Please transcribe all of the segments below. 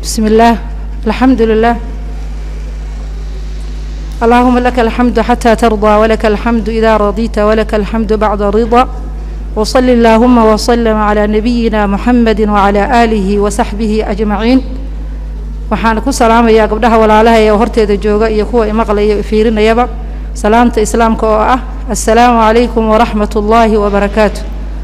بسم الله الحمد لله اللهم لك الحمد حتى ترضى ولك الحمد إذا رضيت ولك الحمد بعد رضا وصل اللهم وسلم على نبينا محمد وعلى آله وصحبه أجمعين waxaan ku salaamayaa gabdhaha walaalaha ee horteeda jooga iyo kuwa imaqlaya fiirinayaba salaamta islaamka oo ah assalaamu calaykum waraxmat ullaahi wabarakaatu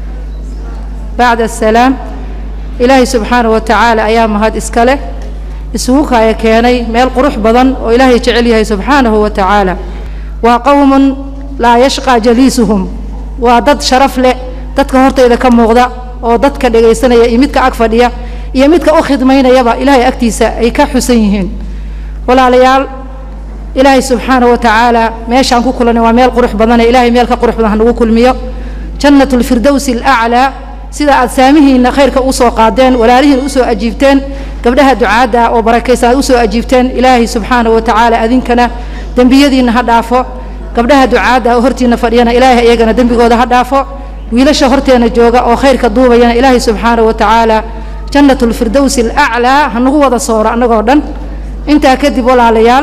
bacda asalaam ilaahay subxaana wa tacaala ayaa mahad iska leh isugu kaaya keenay meel qurux badan oo ilaahay jecel yahay subxaanahu wa tacaala waa qowmun laa yashqaa jaliisuhum waa dad sharaf leh dadka hortayda ka muuqda oo dadka dhegaysanaya iyo midka ag fadhiya iyo midka u khidmaynayaba ilaahay agtiisa ay ka xusan yihiin walaalayaal ilaahay subxaana wa tacaala meeshaan ku kulanay waa meel qurux badane ilaahay meel ka qurux badan hanagu kulmiyo jannat lfirdowsi alaclaa sida aad saamihiinna khayrka usoo qaadeen walaalihiin usoo ajiibteen gabdhaha ducaadda oo barakaysan aad usoo ajiibteen ilaahay subxaana wa tacaala adinkana dembiyadiinna ha dhaafo gabdhaha ducaadda oo hortiina fadhiyana ilaahay iyagana dembigooda ha dhaafo wiilasha horteena jooga oo khayrka duubayana ilaahay subxaana wa tacaala jannat lfirdowsi alaclaa hanagu wada sooro annagoo dhan intaa kadib walaalayaal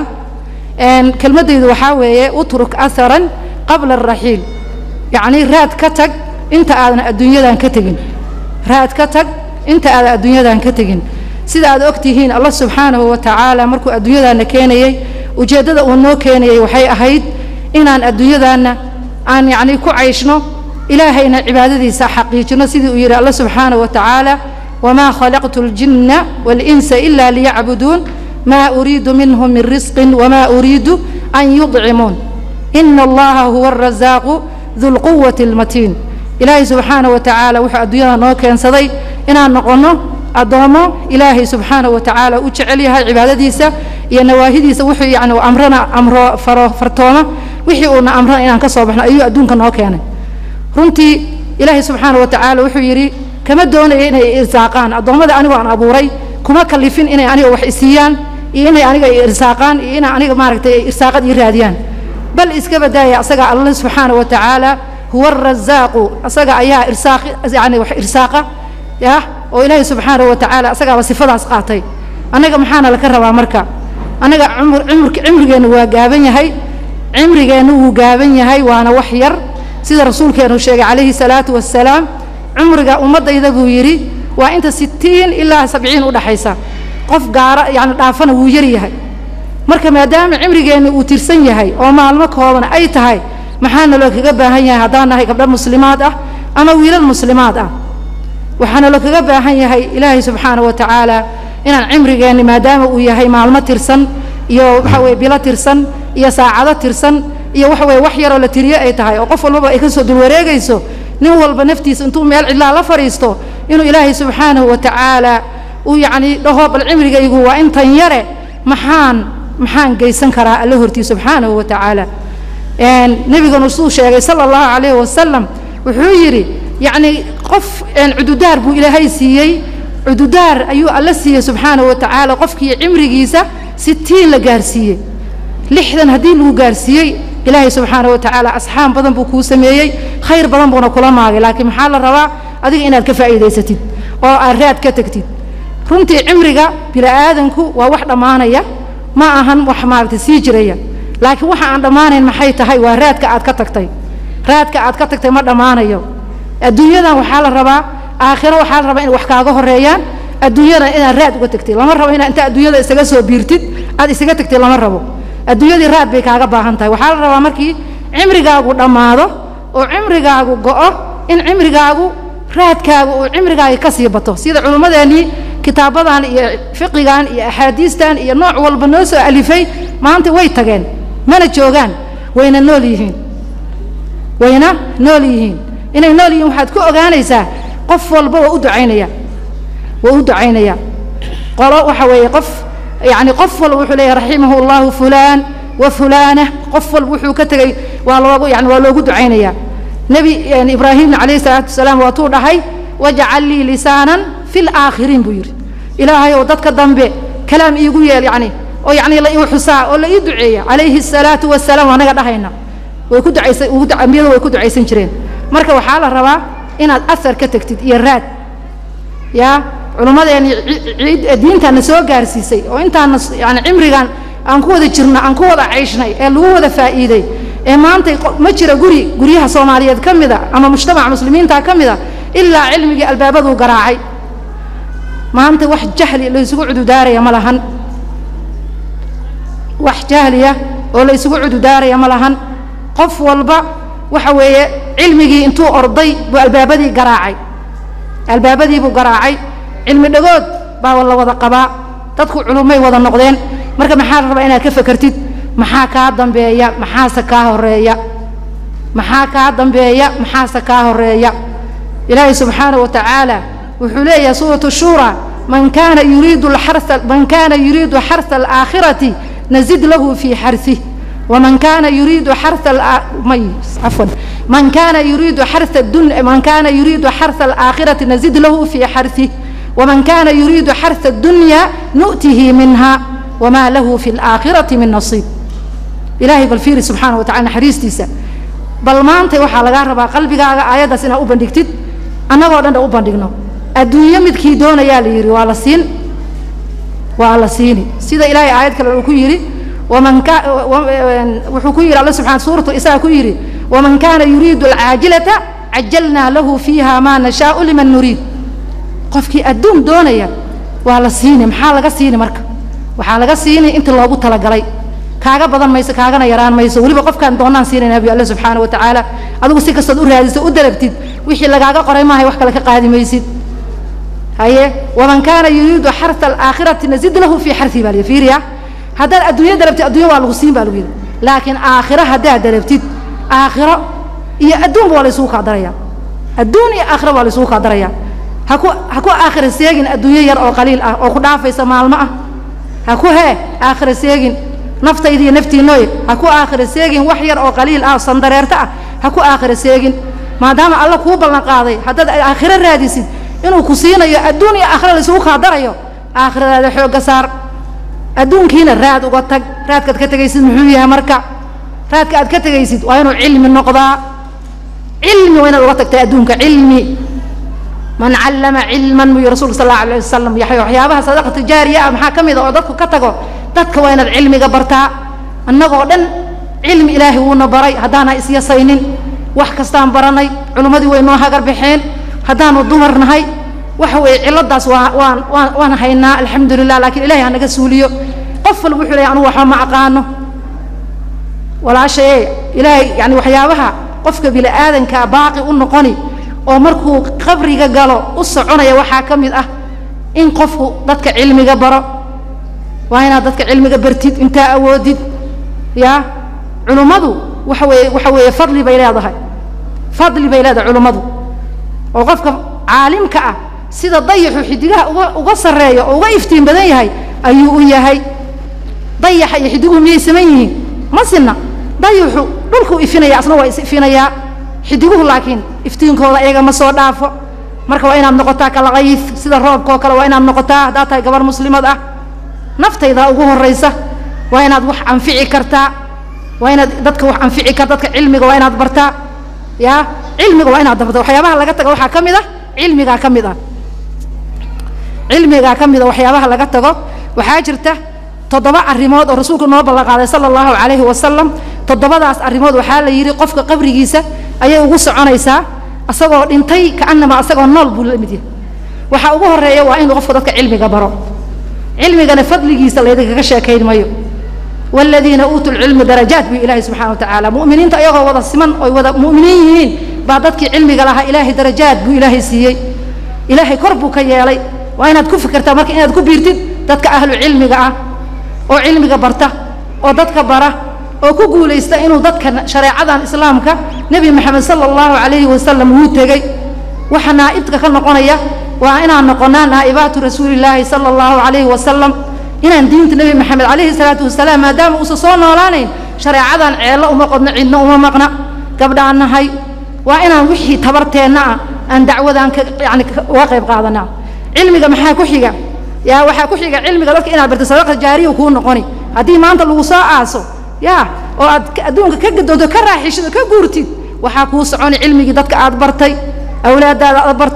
kelmaddaydu waxaa weeye utruk aharan qabla alraxiil yacnii raad ka tag inta aadan adduunyadan ka tegin raad ka tag inta aadan adduunyadan ka tegin sida aad og tihiin allah subxaanahu wa tacaala markuu adduunyadaana keenayey ujeeddada uu noo keenayey waxay ahayd inaan adduunyadaanna aan yacnii ku cayshno ilaahayna cibaadadiisa xaqiijino sidii uu yidhi allah subxaanahu wa tacaala wamaa khalaqtu اljinna waاlinsa ila liyacbuduun ma uriidu minhum min risqin wama uriidu an yudcimuun ina allaha huwa arasaaqu du lquwati اlmatiin ilaahay subxaana wa tacaala wuxuu adduunyada noo keensaday inaan noqonno addoommo ilaahay subxaana wa tacaala u jecel yahay cibaadadiisa iyo nawaahidiisa wuxuu yani amrana amro faro fartooma wixii uuna amrana inaan ka soo baxno ayuu adduunka noo keenay runtii ilaahay subxaana wa tacaala wuxuu yidhi kama doonaya inay irsaaqaan addoommada anigoo aan abuuray kuma kalifin inay aniga wax isiiyaan iyo inay aniga irsaaqaan iyo inay aniga maaragtay irsaaqad ii raadiyaan bal iska badaaya asaga alla subxaana wa tacaala huwa arasaaqu asaga ayaa irsaaq yani wax irsaaqa yah oo ilaahay subxaana wa tacaala asagaaba sifadaas qaatay annaga maxaana laka rabaa marka annaga cumr cumr cimrigeennu waa gaaban yahay cimrigeennu wuu gaaban yahay waana wax yar sida rasuulkeenu sheegay calayhi salaatu wassalaam cumriga ummaddayda buu yidhi waa inta sitiin ilaa sabciin udhaxaysa qof gaara yani dhaafana wuu yar yahay marka maadaama cimrigeennu uu tirsan yahay oo maalmo kooban ay tahay maxaana loo kaga baahan yahay haddaan nahay gabdho muslimaad ah ama wiilal muslimaad ah waxaana loo kaga baahan yahay ilaahay subxaana wa tacaala inaan cimrigeenni maadaama uu yahay maalmo tirsan iyo waxa weye bilo tirsan iyo saacado tirsan iyo waxa weye wax yaroo la tiriyo ay tahay oo qof walbaba ay ka soo dulwareegayso nin walba naftiisa intuu meel cidlaa la fadhiisto inuu ilaahay subxaanahu wa tacaala uu yacni dhaho bal cimrigaygu waa intan yare maxaan maxaan geysan karaa alla hortii subxaanahu wa tacaala nebiganu suu sheegay sala allahu calayhi wasalam wuxuu yidhi yacni qof cududaar buu ilaahay siiyey cududaar ayuu alla siiyey subxaanahu wa tacaala qofkii cimrigiisa sitiin la gaarsiiyey lixdan haddii lagu gaarsiiyey ilaahay subxaana wa tacaala asxaab badan buu kuu sameeyey khayr badan buuna kula maagay laakiin maxaa la rabaa adiga inaad ka faa'iidaysatid oo aad raad ka tegtid runtii cimriga bini'aadanku waa wax dhammaanaya ma ahan wax maaragtay sii jiraya laakiin waxa aan dhammaanayn maxay tahay waa raadka aad ka tagtay raadka aad ka tagtay ma dhammaanayo adduunyadan waxaa la rabaa aakhiro waxaa la rabaa in wax kaaga horeeyaan adduunyadan inaad raad uga tegtid lama rabo inaad inta adduunyada isaga soo biirtid aad isaga tegtid lama rabo adduunyadii raad bay kaaga baahan tahay waxaa la rabaa markii cimrigaagu dhammaado oo cimrigaagu go'o in cimrigaagu raadkaagu uu cimrigaaga ka sii bato sida culummadeennii kitaabadan iyo fiqigan iyo axaadiistan iyo nooc walba noo soo alifay maanta way tageen mana joogaan wayna nool yihiin wayna nool yihiin inay nool yihiin waxaad ku ogaanaysaa qof walba waa u ducaynaya waa u ducaynaya qolo waxa weeye qof yani qof walba wuxuu leeyahy raximahu llahu fulaan wa fulaana qof walba wuxuu ka tegey waa loogu yani waa loogu ducaynaya nebi ibraahimna calayhi salaatu wasalaam waatuu dhahay wajcal lii lisaanan fi laakhiriin buu yidhi ilaahay ow dadka dambe kalaam iigu yeel yani oo yani la ii xusaa oo la ii duceeya calayhi الsalaatu wasalaam waa naga dhahayna way ku ducaysa ambiyadu way ku ducaysan jireen marka waxaa la rabaa inaad asar ka tegtid iyo raad ya culummadeeni diintaana soo gaarsiisay oo intaana yani cimrigan aan ku wada jirno aan ku wada cayshnay ee lagu wada faa'iiday ee maanta ma jira guri guryaha soomaaliyeed ka mida ama mujtamaca muslimiinta ka mida ilaa cilmigii albaabaduu garaacay maanta wax jahli la isugu cududaaraya ma lahan wax jahliya oo la isugu cududaaraya ma lahan qof walba waxa weeye cilmigii intuu orday buu albaabadii garaacay albaabadii buu garaacay cilmi dhagood baa la wada qabaa dadku culummay wada noqdeen marka maxaa la rabaa inaad ka fekertid maxaa kaa dambeeya maxaase kaa horeeya maxaa kaa dambeeya maxaase kaa horeeya ilaahay subxaana wa tacaala wuxuu leeyahay suuratu shura man kana yuriidu xara man kana yuriidu xarha alaakhirati nazid lahu fi xarih ومن كان يريد حرث مي عفوا من كان يريد حرث الدنيا من كان يريد حرث الآخرة نزد له في حرثه ومن كان يريد حرث الدنيا نؤته منها وما له في الآخرة من نصيب إلهي بالفير سبحانه وتعالى حريستيسا بل ما أنت وحا لغا ربا قلبك آيات سنة أبندكتد أنا ودن أبندقنا الدنيا مدكي دون يا ليري وعلى سين وعلى سيني سيدا إلهي آيات كلا يري ومن كان وحكو يري الله سبحانه سورة الإساء كيري ومن كان يريد العاجلة عجلنا له فيها ما نشاء لمن نريد qofkii adduun doonaya waa la siini maxaa laga siini marka waxaa laga siini inta loogu talagalay kaaga badan mayso kaagana yaraan mayso weliba qofkaan doonaan siinayna bi alle subxaana wa tacaala adigu si kastood u raadiso u dalabtid wixii lagaaga qoray maahay wax kale ka qaadi maysid haye waman kaana yuriidu xarha alaakhirati nazid lahu fii xarhi baa lihi fiiriya haddaad adduunya dalabtid adduunya waa lagu siin baa lagu yidhi laakiin aakhiro haddaad dalabtid aakhiro iyo adduunba waa la isugu kaa daraya adduun iyo aakhiro waa la isugu kaa daraya haku ha ku aakhira seegin adduunyo yar oo qaliil ah oo ku dhaafaysa maalmo ah ha ku hee aakhira seegin naftayda iyo naftiinooy ha ku aakhira seegin wax yar oo qaliil ah oo sandareerto ah ha ku aakhira seegin maadaama alla kuu ballan qaaday haddaad aakhiro raadisid inuu ku siinayo adduun iyo aakhira laisugu kaa darayo aakhiradaada xoogga saar adduunkiina raad uga tag raadkaad ka tegaysid muxuu yahay marka raadka aad ka tegaysid waa inuu cilmi noqdaa cilmi waa inaad uga tagtay adduunka cilmi man callama cilman buu rasuulka sal allahu alayh wasalam yaxya waxyaabaha sadaqata jaariya ah maxaa ka mid a oo dadku ka tago dadka waa inaad cilmiga bartaa annagoo dhan cilmi ilaahay wuuna baray haddaana isyasaynin wax kastaan baranay culimmadii way noo hagar baxeen haddaanu dumar nahay waxa weeye ciladaas waa waan waan waan haynaa alxamdu lilah laakiin ilahay hanaga suuliyo qof walba wuxuu leeyahy anugu waxba ma aqaano walaashaye ilaahay yani waxyaabaha qofka bini aadankaa baaqi u noqoni oo markuu qabriga galo u soconaya waxaa ka mid ah in qofku dadka cilmiga baro waa inaad dadka cilmiga bartid intaa awoodid ya culummadu waxa weeye waxa weeye fadli bay leedahay fadli bay leedahay culummadu oo qofka caalimka ah sida dayaxu xidigaha uga uga sarreeya oo uga iftiin badan yahay ayuu u yahay dayaxa iyo xidiguhu miyay saman yihiin ma sinna dayaxu dhulkuu ifinaya asna waa is ifinayaa xidiguhu laakiin iftiinkooda iyaga ma soo dhaafo marka waa inaad noqotaa kalaqayif sida roobkao kale waa inaad noqotaa haddaad tahay gabar muslimad ah naftayda ugu horraysa waa inaad wax anfici kartaa waa inaad dadka wax anfici kar dadka cilmiga waa inaad bartaa ya cilmiga waa inaad barta waxyaabaha laga tago waxaa ka mid ah cilmigaa ka mid ah cilmigaa ka mid a waxyaabaha laga tago waxaa jirta toddoba arrimood oo rasuulku noo ballan qaaday sala allahu calayhi wasalam toddobadaas arrimood waxaa la yidhi qofka qabrigiisa ayay ugu soconaysaa asagoo dhintay kaanama asagoo nool buu la mid yahay waxaa ugu horreeya waa inuu qofka dadka cilmiga baro cilmigana fadligiisa laydinkaga sheekayn mayo waaladiina uutuu lcilmi darajaat buu ilaahay subxana wa tacaala mu'miniinta ayagoo wada siman oy wada mu'miniin yihiin baa dadkii cilmiga lahaa ilaahay darajaad buu ilaahay siiyey ilaahay kor buu ka yeelay waa inaad ku fikirtaa marka inaad ku biirtid dadka ahlu cilmiga ah oo cilmiga barta oo dadka bara oo ku guulaysta inuu dadka shareecadan islaamka nebi maxamed sala allahu calayhi wasalam wuu tegey waxa naa'ibka ka noqonaya waa inaan noqonaa naa'ibaatu rasuulillaahi sala allahu calayhi wasalam inaan diinta nebi maxamed calayhi salaatu wasalaam maadaama uusan soo noolaanayn shareecadan ceello uma qodno cidno uma maqna gabdhaan nahay waa inaan wixii tabarteenna ah aan dacwadaan ka yani uga qayb qaadanaa cilmiga maxaa ku xiga yaa waxaa ku xiga cilmiga dadka inaad barto sadaqa jaariya kuu noqoni haddii maanta lagu soo aaso ya oo aad adduunka ka gadoonto ka raaxishid oo ka guurtid waxaa kuu soconi cilmigii dadka aad bartay awlaadaada aad bartay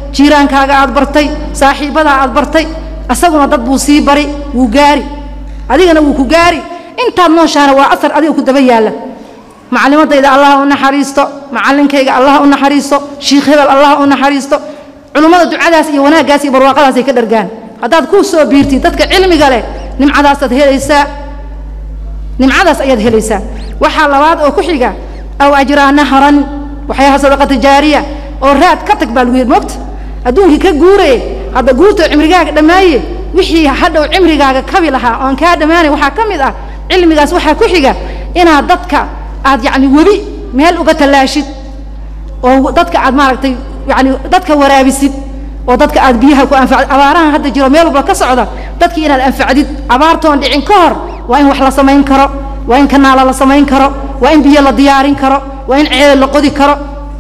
jiiraankaaga aad bartay saaxiibbadaa aad bartay asaguna dad buu sii bari wuu gaari adigana wuu ku gaari intaad nooshaana waa asar adiga ku daba yaalla macallimadayda allah u naxariisto macallinkayga allah u naxariisto shiikh hebel allah u naxariisto culummada ducadaas iyo wanaaggaas iyo barwaaqadaasay ka dhargaan haddaad ku soo biirtid dadka cilmiga leh nimcadaasaad helaysaa nimcadaas ayaad helaysaa waxaa labaad oo ku xiga aw ajraa nahran waxyaha sadaqata jaariya oo raad ka tag baa lagu yidhi moogta adduunkii ka guuraye hadda guurtoo cimrigaaga dhammaaye wixii hadhow cimrigaaga kabi lahaa oon kaa dhammaanay waxaa ka mid ah cilmigaas waxaa ku xiga inaad dadka aad yacni webi meel uga tallaashid oo dadka aad maaragtay yacni dadka waraabisid oo dadka aad biyaha ku anfacd abaarahan hadda jiro meel walba ka socda dadkii inaad anfacdid abaartoon dhicin ka hor waa in wax la samayn karo waa in kanaala la samayn karo waa in biyo la diyaarin karo waa in ceel la qodi karo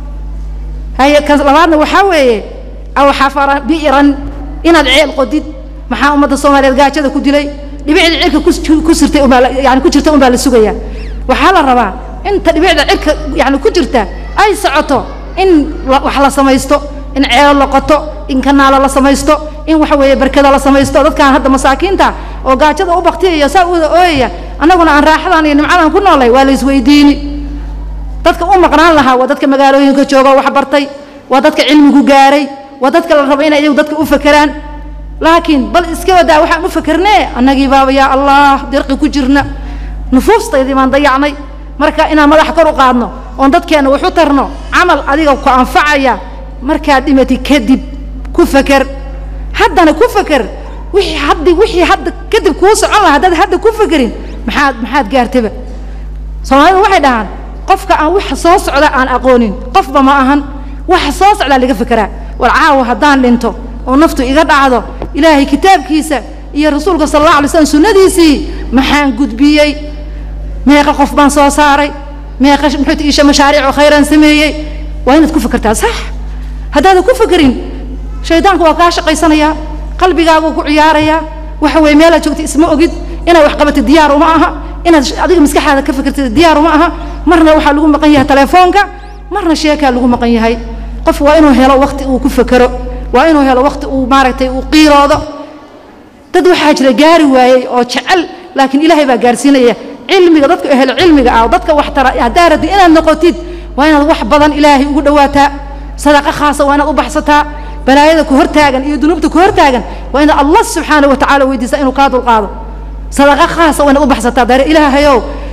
haye ka labaadna waxaa weeye aw xafara bi'ran inaad ceel qodid maxaa ummadda soomaaliyeed gaajada ku dilay dhibicda cirka ku sirtay umbaa yani ku jirta unbaa la sugayaa waxaa la rabaa inta dhibicda cirka yani ku jirta ay socoto in wax la samaysto in ceelo la qoto in kanaalo la samaysto in waxa weeye barkada la samaysto dadkaan hadda masaakiinta oo gaajada u baktiyaya saa u wada ooyaya annaguna aan raaxadan iyo nimcadan ku noolay waa la isweydiini dadka u maqnaan lahaa waa dadka magaalooyinka jooga wax bartay waa dadka cilmigu gaaray waa dadka la rabo inay iyagu dadka u fakeraan laakiin bal iska wadaa waxaan u fakernee annagii baaba yaa allah dirqi ku jirna nufuustaydii baan dayacnay marka inaan madaxa kor u qaadno oon dadkeenna wax u tarno camal adiga ku anfacaya markaad dhimati kadib ku faker haddana ku faker wixii haddi wixii hadda kadib kuu socon laha haddaad hadda ku fakerin maxaad maxaad gaartaba soomaalidu waxay dhahaan qofka aan wax soo socda aan aqoonin qofba ma ahan waxa soo socdaa laga fekeraa war caawa haddaan dhinto oo naftu iga dhacdo ilaahay kitaabkiisa iyo rasuulka sala allah alay slam sunnadiisii maxaan gudbiyey meeqa qof baan soo saaray meeqa muxuu isha mashaariicoo khayraan sameeyey waa inaad ku fekertaa sax haddaadan ku fekerin shaydaanku waa kaa shaqaysanayaa qalbigaaguu ku ciyaarayaa waxa weeye meelaad joogta isma ogid inaad wax qabatid diyaar uma aha inaad adiga maskaxaada ka fekertid diyaar uma aha marna waxaa lagu maqan yahay telefoonka marna sheekaa lagu maqan yahay qof waa inuu helo wakti uu ku fekero waa inuu helo wakti uu maaragtay uu qiiroodo dad waxaa jira gaari waayey oo jecel laakiin ilaahay baa gaarsiinaya cilmiga dadka ehel cilmiga ah oo dadka wax tara haddaa rabtid inaad noqotid waa inaad wax badan ilaahay ugu dhawaataa sadaqa khaasa waa inaad u baxsataa balaayada ku hortaagan iyo dunuubta ku hortaagan waa inaad allah subxaana wa tacala weydiisaa inuu kaa dulqaado sadaqa khaasa waa inaad u baxsataa dare ilaahayow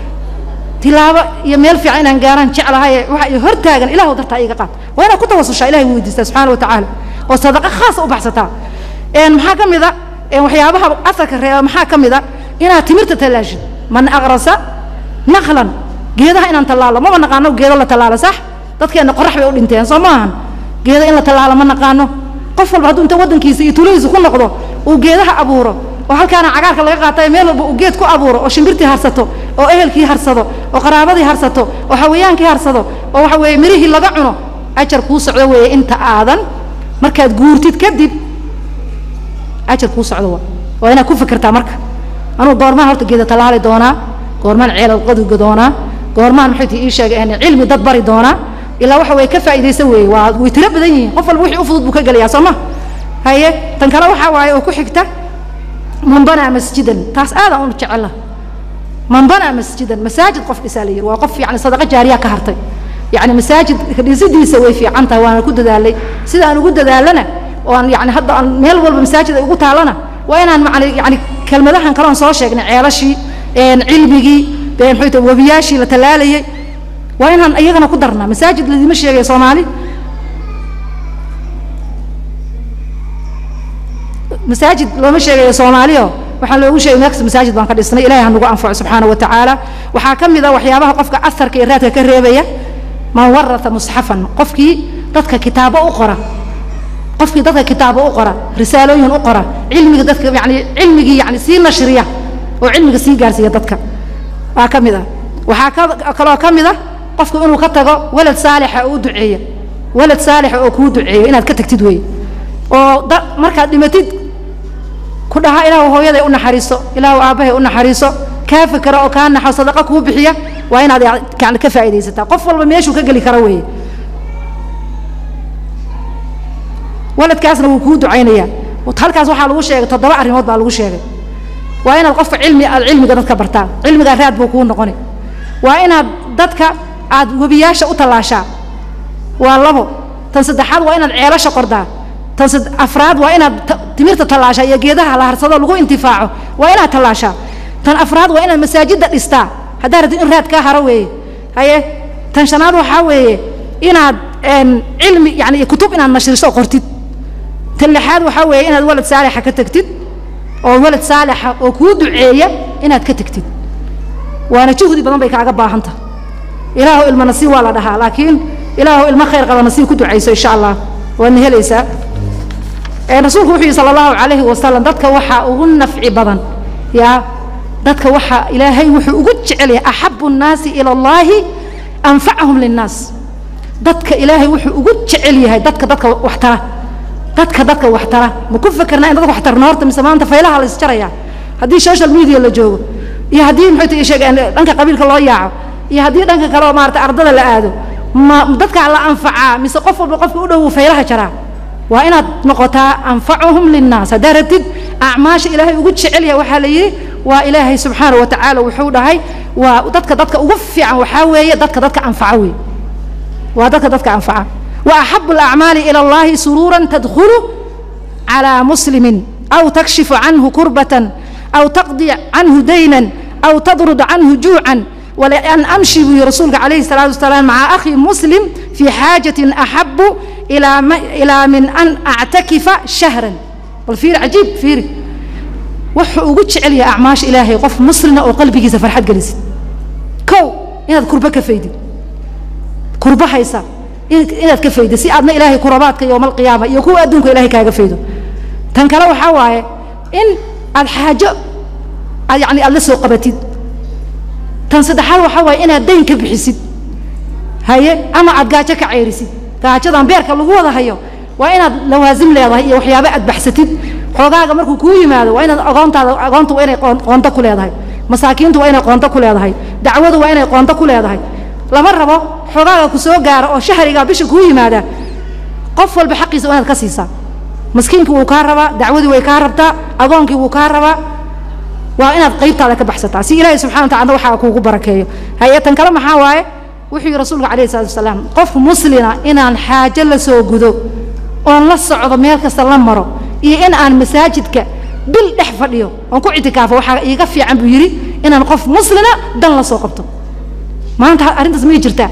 tilaabo iyo meel fiican inaan gaaraan jeclahaye waxa i hortaagan ilahu dartaa iga qaad waa inaad ku tawasushaa ilahay weydiistaa subxaana wa tacaala oo sadaqa khaasa u baxsataa maxaa ka mid a waxyaabaha asarka reeba maxaa ka mid a inaad timirta tallaashid man aqrasa naqlan geedaha inaan tallaalo maba naqaano geedo la tallaalo sax dadkeenna qorax bay u dhinteen soo maahan geedo in la tallaalo ma naqaano qof walba hadduu inta waddankiisa iyo tuuladiisa ku noqdo uu geedaha abuuro oo halkaana cagaarka laga qaatayo meel walba uu geed ku abuuro oo shimbirtii harsato oo ehelkii harsado oo qaraabadii harsato oo xawayaankii harsado oo waxa weeye mirihii laga cuno ajar kuu socdo weeye inta aadan markaad guurtid kadib ajar kuu socdo waa waa inaad ku fikirtaa marka anugu goormaan horta geeda tallaali doonaa goormaan ceelal qodiga doonaa goormaan maxay tii ii sheegay cilmi dad bari doonaa ilaa waxa weeye ka faa'iidaysa weeye waa way tiro badan yihiin qof walba wixii u fudud buu ka gelayaa soo ma haye tan kale waxaa waaye oo ku xigta man banaa masjidan taas aadaan u jecela man banaa masjidan masaajid qof dhisaa la yiri waa qof yani sadaqa jaariya ka hartay yani masaajid dhisidiisa way fiican tahay waana ku dadaalay sida aan ugu dadaalana oo aan yani hadda aan meel walba masaajid ay ugu taalana waa inaan macna yani kelmadahan kale oon soo sheegnay ceelashii cilmigii muxuu tahay webiyaashii la tallaalayay waa inaan iyagana ku darnaa masaajid ladima sheegaya soomaali masaajid looma sheegayo soomaaliyo waxaan loogu sheegay meelkasta masaajid baan ka dhisnay ilahay ha nagu anfaco subxaana wa tacaala waxaa ka mid a waxyaabaha qofka asarka iyo raadka ka reebaya man warata musxafan qofkii dadka kitaabo u qora qofkii dadka kitaabo u qora risaalooyin u qora cilmiga dadka yani cilmigii yani sii nashriya oo cilmiga sii gaarsiiya dadka waa ka mid a waxaa ka kaloo ka mid a qofku inuu ka tago walad saalixa oo u duceeya walad saalixa oo kuu duceeyo inaad ka tagtid wey oo da markaad dhimatid ku dhaha ilaahu hooyaday u naxariiso ilaahu aabbahay u naxariiso kaa fikera oo kaa naxo sadaqa kuu bixiya waa inaad yani ka faa'iidaysataa qof walba meeshuu ka geli karo weeye waladkaasna wuu kuu ducaynayaa halkaas waxaa lagu sheegay toddoba arrimood baa lagu sheegay waa inaad qofka cilmi aad cilmiga dadka bartaan cilmigaa raad buu kuu noqoni waa inaad dadka aad webiyaasha u tallaashaa waa labo tan saddexaad waa inaad ceelasha qordaa tan afraad waa inaad timirta tallaashaa iyo geedaha la harsado lagu intifaaco waa inaad tallaashaa tan afraad waa inaad masaajidda dhistaa haddaa rabtid in raad kaa haro weeye haye tan shanaad waxaa weeye inaad cilmi yani kutub inaad nashriso oo qortid tan lixaad waxaa weeye inaad walad saalixa ka tegtid oo walad saalixa oo kuu duceeya inaad ka tegtid waana juhdi badan bay kaaga baahan tahay ilaahu ilma nasiib waa la dhahaa laakiin ilaahu ilmo khayr qaba nasiib ku ducayso insha allah waadna helaysaa rasuulku wuxuu yihi sala allahu calayhi wasalam dadka waxaa ugu nafci badan yaa dadka waxaa ilaahay wuxuu ugu jecel yahay axabu nnaasi ila allahi anfacahum linnaas dadka ilaahay wuxuu ugu jecel yahay dadka dadka waxtara dadka dadka waxtara ma ku fekerna in dadka waxtarna horta mise maanta faylaha la isjaraya haddii social media la joogo iyo haddii maxay tahay sheeg dhanka qabiilka loo yaaco iyo haddii dhanka kale oo maarata ardada la aado ma dadkaa la anfacaa mise qof walba qofka u dhow faylaha jaraa waa inaad noqotaa anfacuhum linnaas haddaa rabtid acmaasha ilaahay ugu jecel yahay waxaa la yidhi waa ilaahay subxaana wa tacaala wuxuu dhahay waa dadka dadka ugu fiican waxaa weeye dadka dadka anfaca wey waa dadka dadka anfaca wa axabu alacmaali ila allahi suruuran tadkhulu calaa muslimin aw takshifu canhu kurbatan aw taqdi canhu daynan aw tadrud canhu juucan ولأن أمشي برسولك عليه الصلاة والسلام مع أخي مسلم في حاجة أحب إلى إلى من أن أعتكف شهرا والفير عجيب فير وحو ugu jecel yahay acmaash ilaahay qof muslina oo qalbigiisa farxad gelisid kow inaad kurba ka faydid kurba haysa inaad ka faydid si aadna ilaahay kurabaadka yowma alqiyaama iyo kuwa adduunka ilahay kaaga faydo tan kale waxaa waaye in aad xaajo aad yani aad la soo qabatid tan saddexaad waxaa waaye inaad dayn ka bixisid haye ama aad gaajo ka ceyrisid gaajadan beerka lagu wada hayo waa inaad lawaasim leedahay iyo waxyaaba aad baxsatid xoogaaga markuu kuu yimaado waa inaad agoontaada agoonta waa inay qoonto ku leedahay masaakiintu waa inay qoonto ku leedahay dacwadu waa inay qoonto ku leedahay lama rabo xoogaaga ku soo gaara oo shahrigaa bisha kuu yimaada qof walba xaqiisa waa inaad ka siisaa maskiinkii wuu kaa rabaa dacwadii way kaa rabtaa agoonkii wuu kaa rabaa waa inaad qaybtaada ka baxsataa si ilaahay subxana wa tacala waxaa kuugu barakeeyo hay-atan kale maxaa waaye wuxuu yihi rasuulka alayh isalatu wasalaam qof muslina inaan xaajo la soo gudo oon la socdo meel kasta la maro iyo in aan masaajidka bil dhex fadhiyo oon ku ictikaafo waxaa iiga fiican buu yidhi inaan qof muslina dan la soo qabto maanta arrintaas may jirtaa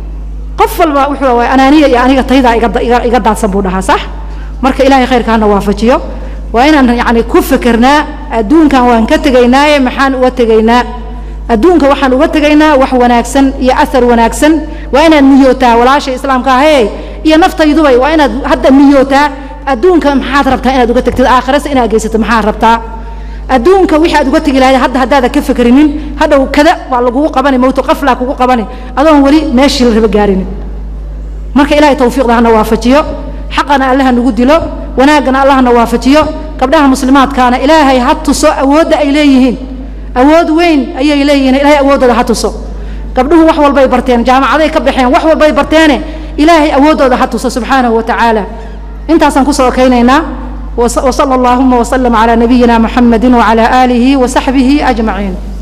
qof walba wuxuu waay anaaniya iyo aniga taydaa iga iga daadsan buu dhahaa sax marka ilaahay khayrka hana waafajiyo waa inaan yani ku fekernaa adduunkan waan ka tegaynaaye maxaan uga tegaynaa adduunka waxaan uga tegaynaa wax wanaagsan iyo athar wanaagsan waa inaad niyootaa walaasha islaamka ahey iyo naftayduba waa inaad hadda niyootaa adduunka maxaad rabtaa inaad uga tegtid aakhirase inaad geysato maxaad rabtaa adduunka wixii aad uga tegi lahayd hadda haddaada ka fekerinin hadhow kada waa lagugu qabani mawtu qaflaa kugu qabani adoon weli meeshii la raba gaarinin marka ilahay tawfiiqda hana waafajiyo xaqana allaha nagu dilo wanaaggana allahna waafajiyo gabdhaha muslimaadkaana ilaahay ha tuso awoodda ay leeyihiin awood weyn ayay leeyihiin ilahay awooddooda ha tuso gabdhuhu wax walbay barteen jaamacaday ka baxeen wax walbay barteene ilaahay awooddooda ha tuso subxaanahu wa tacaala intaasaan kusoo okaynaynaa وصلى اللهم وسلم على نبينا محمد وعلى آله وصحبه أجمعين